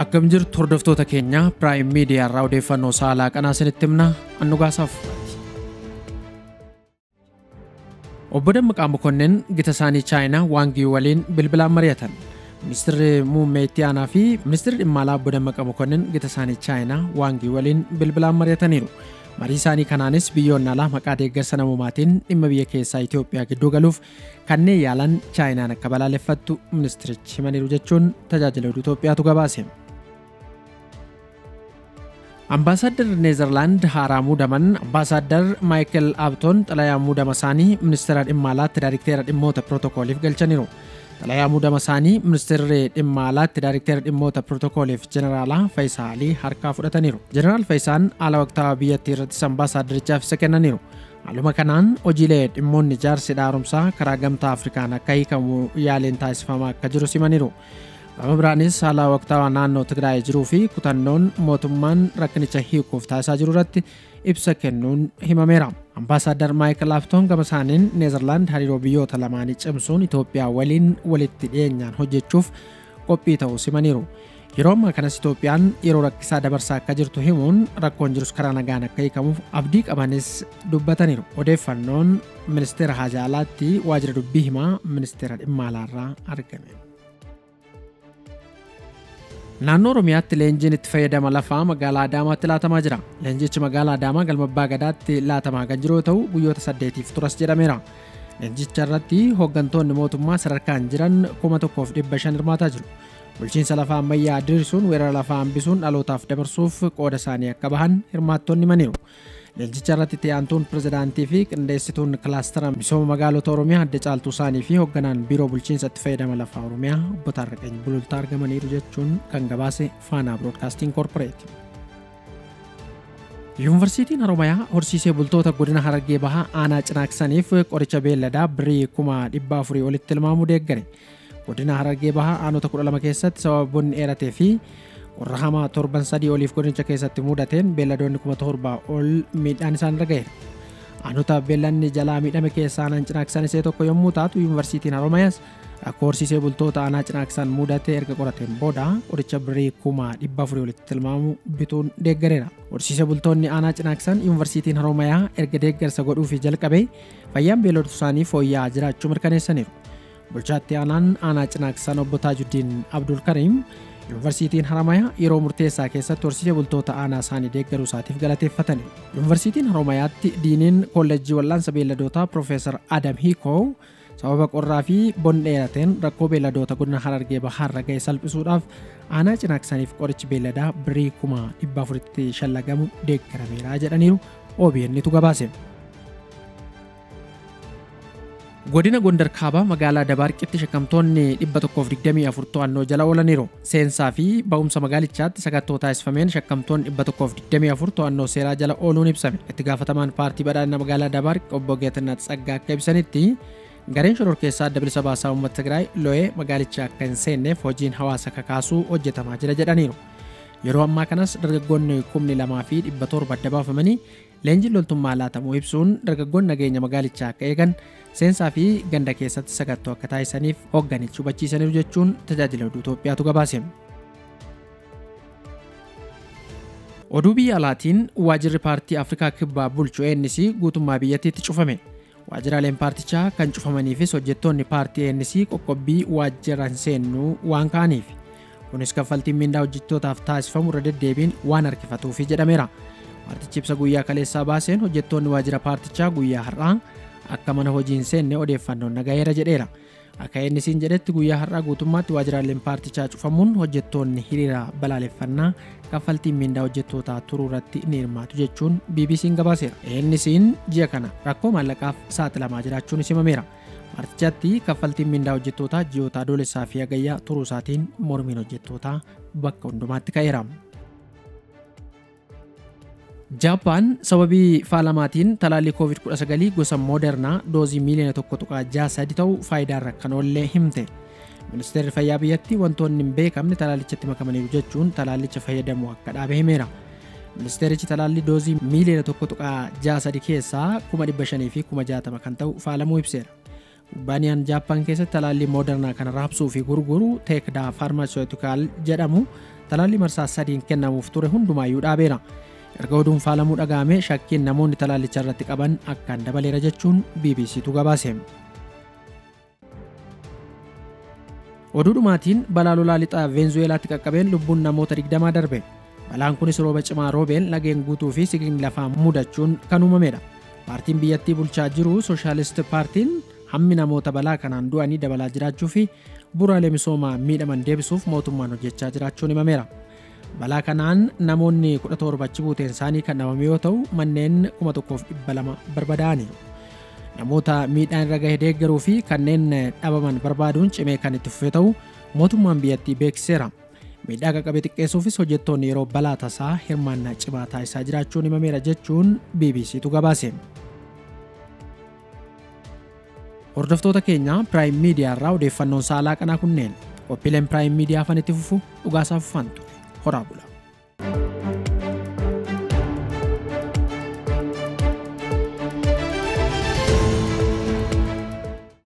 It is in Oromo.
Akkam jirtu hordoftoota keenya Piraayim Miidiyaa irraa odeeffannoo saalaa qanaa isinitti himna annugaasaaf. Obbo Dammaqaa Mokonnin gita isaanii Chaayinaa Waangii waliin bilbilaan mari'atan. Ministeerri muummee itti aanaa fi ministeerri dhimma alaa Obbo Dammaqaa Mokonnin gita isaanii Chaayinaa Waangii waliin bilbilaan mari'ataniiru. Marii isaanii kanaanis biyyoonni alaa maqaa deeggarsa namummaatiin dhimma biyya keessaa Itoophiyaa gidduu galuuf kanneen yaalan Chaayinaan akka balaaleffattu ministerichi himaniiru jechuun tajaajila oduu Itoophiyaatu gabaase. Ambaasaadar Neezerlaand haaraa muudaman Ambaasaadar Maayikel Aabtoon xalayaa muudama isaanii ministeera dhimma alaatti daayirikteera dhimmoota pirootokooliif galchaniiru. Xalayaa muudama isaanii ministeerri dhimma alaatti daayirikteera dhimmoota pirootokooliif jeneraalaa Faayisaa Alii harkaa fudhataniiru. Jeneraal Faayisaan haala waqtaawaa biyyattii irrattis ambaasaadarichaaf isa kennaniiru. Haaluma kanaan hojiilee dhimmoonni ijaarsi haaromsaa karaa gamtaa Afrikaan akka hiikamu yaaliin taasifamaa akka jiru simaniiru. Gama biraanis haala waqtaawaa naannoo Tigraay jiruu fi kutannoon mootummaan rakkinicha hiikuuf taasisaa jiru irratti ibsa kennuun himameera. Ambaasaadar Maayikel Aabtoon gama isaaniin Neezerlaand hariiroo biyyoota lamaanii cimsuun Itoophiyaa waliin walitti dhiyeenyaan hojjechuuf qophii ta'uu simaniiru. Yeroo ammaa kanas Itoophiyaan yeroo rakkisaa dabarsaa akka jirtu himuun rakkoon jirus karaa nagaan akka hiikamuuf abdii qabanis dubbataniiru. Odeeffannoon ministeera haajaa alaatti waajjira dubbii himaa ministeera dhimma alaarraa argame. Naannoo Oromiyaatti leenjiin itti fayyadama lafaa magaalaa Adaamaatti laatamaa jira. Leenjichi magaalaa Adaamaa galma Abbaa Gadaatti laatamaa kan jiru yoo ta'u guyyoota saddeetiif turas jedhameera. Leenjicha irratti hooggantoonni mootummaa sadarkaan jiran kuma tokkoof dhibba shan hirmaataa jiru. Bulchiinsa lafaa ammayyaa diriirsuun weerara lafaa hambisuun dhalootaaf dabarsuuf qooda isaanii akka bahan hirmaattonni himaniiru. Leenjicha irratti itti aantuun pirezidaantii fi qindeessituun kilaastara misooma magaalota Oromiyaa adda caaltuu isaanii fi hoogganaan biiroo bulchiinsa itti fayyadama lafaa Oromiyaa obbo Taarraqany Bulultaa argamaniiru jechuun kan gabaase Faanaa Biroodkaastiin Koorporeeti. Yuunivarsiitiin Haromayaa horsiisee bultoota godina Harargee Bahaa aanaa cinaaksaniif qoricha beelladaa birrii kuma dhibba afurii olitti tilmaamuu deeggare. Godina Harargee Bahaa aanota kudha lama keessatti sababa bonni dheeratee fi qorra hamaa torban sadii oliif godinicha keessatti mudateen beelladoonni kuma torbaa ol miidhaan isaan irra ga'eera. Aanota beellanni jalaa miidhame keessaa aanaan cinaaksan isee tokko yommuu taatu yuunivarsiitiin Haromayaas rakkoo horsiisee bultoota aanaa cinaaksan mudatee erga qorateen booda qoricha birrii kuma dhibba afurii olitti tilmaamu bituun deeggareera. Horsiisee bultoonni aanaa cinaaksan yuunivarsiitiin Haromayaa erga deeggarsa godhuufi jalqabe fayyaan beelladoota isaanii fooyya'aa jiraachuu mirkaneessaniiru. Bulchaatti aanaan aanaa cinaaksan obbo Taajuddin Abdul Kariim Yuunivarsiitiin Haramayaa yeroo murteessaa keessatti horsiisee bultoota aanaa isaanii deeggaruu isaatiif galateeffatani. Yuunivarsiitiin Haramayaatti diiniin kolleejjii wal'aansa beelladootaa Profeesar Adam Hiikoo sababa qorraa fi bonni dheerateen rakkoo beelladoota godina Harargee Bahaarra ga'e salphisuudhaaf aanaa cinaaksaniif qorichi beelladaa birrii kuma dhibba afuritti shallagamu deeggarameera jedhaniiru OBN'tu gabaase. Godina Gondar Kaabaa magaalaa Dabaarqitti shakkamtoonni 124 to'annoo jala oolaniiru. Seensaa fi ba'umsa magaalichaatti sakattoo taasifameen shakkamtoonni 124 to'annoo seeraa jala ooluun ibsame. Itti gaafatamaan paartii badhaadhina magaalaa Dabaarq obbo Geetinaat Tsaggaa akka ibsanitti gareen shororkeessaa adda bilisa baasaa uummata Tigraay lo'ee magaalicha akka hin seenneef hojiin hawaasa kakaasuu hojjetamaa jira jedhaniiru. Yeroo ammaa kanas dargaggoonni kumni lamaa fi dhibba torba adda baafamanii leenjiin loltummaa laatamuu ibsuun dargaggoonni nageenya magaalichaa akka eegan seensaa fi ganda keessatti sakattoo akka taasisaniif hoogganichi hubachiisaniiru jechuun tajaajila oduu Itoophiyaatu gabaase. Oduu biyya alaatiin waajirri paartii Afrikaa kibbaa bulchu ANC guutummaa biyyattiitti cufame. Waajiraaleen paartichaa kan cufamaniifis hojjettoonni paartii ANC qoqqobbii waajjira hin seennuu waan ka'aniif. Kunis kaffaltiin mindaa hojjettootaaf taasifamu irra deddeebiin waan harkifatuufi jedhameera. Paartichi ibsa guyyaa kaleessaa baaseen hojjettoonni waajjira paartichaa guyyaa har'aa akka mana hojii hin seenne odeeffannoon nagayeera jedheera. Akka inni siin jedhetti guyyaa har'aa guutummaatti waajjiraaleen paartichaa cufamuun hojjettoonni hiriira balaaleffannaa kaffaltiin mindaa hojjettootaa turuu irratti ni hirmaatu jechuun BBC'n gabaaseera. Innisiin ji'a kana rakkoo maallaqaaf saaxilamaa jiraachuun himameera. Paartichaatti kaffaltiin mindaa hojjettootaa ji'oota adoolessaa fi hagayyaa turuu isaatiin mormiin hojjettootaa bakka hundumaatti ka'eera. Jaappaan sababii faalamaatiin talaallii COVID-19 gosa moodernaa doozii miiliyoona tokko tuqaa ja'a sadi ta'u faayidaarra kan oollee himte. Ministeerri fayyaa biyyattii wantoonni hin beekamne talaallichatti makamaniiru jechuun talaallicha fayyadamuu akka dhaabe himeera. Ministeerichi talaallii doozii miiliyoona tokko tuqaa ja'a sadi keessaa kuma dhibba shanii fi kuma jaatama kan ta'u faalamuu ibseera. Kubbaaniyaan Jaappaan keessatti talaallii moodernaa kana raabsuu fi gurguru teekdaa faarmaasiyootikaal jedhamu talaalli marsaa sadiin kennamuuf ture hundumaayyuu dhaabeera. Erga oduun faalamuu dhaga'ame shakkiin namoonni talaallicha irratti qaban akkaan dabaleera jechuun BBCtu gabaase. Oduu dhumaatiin balaa lolaa lixaa Veenzuweelaatti qaqqabeen lubbuun namoota 20 darbe. Balaan kunis rooba cimaa roobeen lageen guutuu fi sigiin lafaa mudachuun kan uumamedha. Paartiin biyyattii bulchaa jiru Soshaalist Paartiin hammi namoota balaa kanaan du'anii dabalaa jiraachuu fi bu'uuraalee misoomaa miidhaman deebisuuf mootummaan hojjechaa jiraachuun himameera. Balaa kanaan namoonni 17 achi buuteen isaanii kan dhabame yoo ta'u manneen 1200 barbadaa'aniiru. Namoota miidhaan irra gahe deeggaruu fi kanneen dhabaman barbaaduun cimee kan itti fufee ta'u mootummaan biyyattii beeksiseera. Miidhaa qaqqabe xiqqeessuufis hojjettoonni yeroo balaa tasaa hirmaannaa cimaa taasisaa jiraachuun himameera jechuun BBCtu gabaase. Hordoftoota keenya Piraayim Miidiyaa irraa odeeffannoon saalaa kanaa kunneen qophiileen Piraayim Miidiyaa afaan itti fufu dhugaasaaf uffantu horaa bula.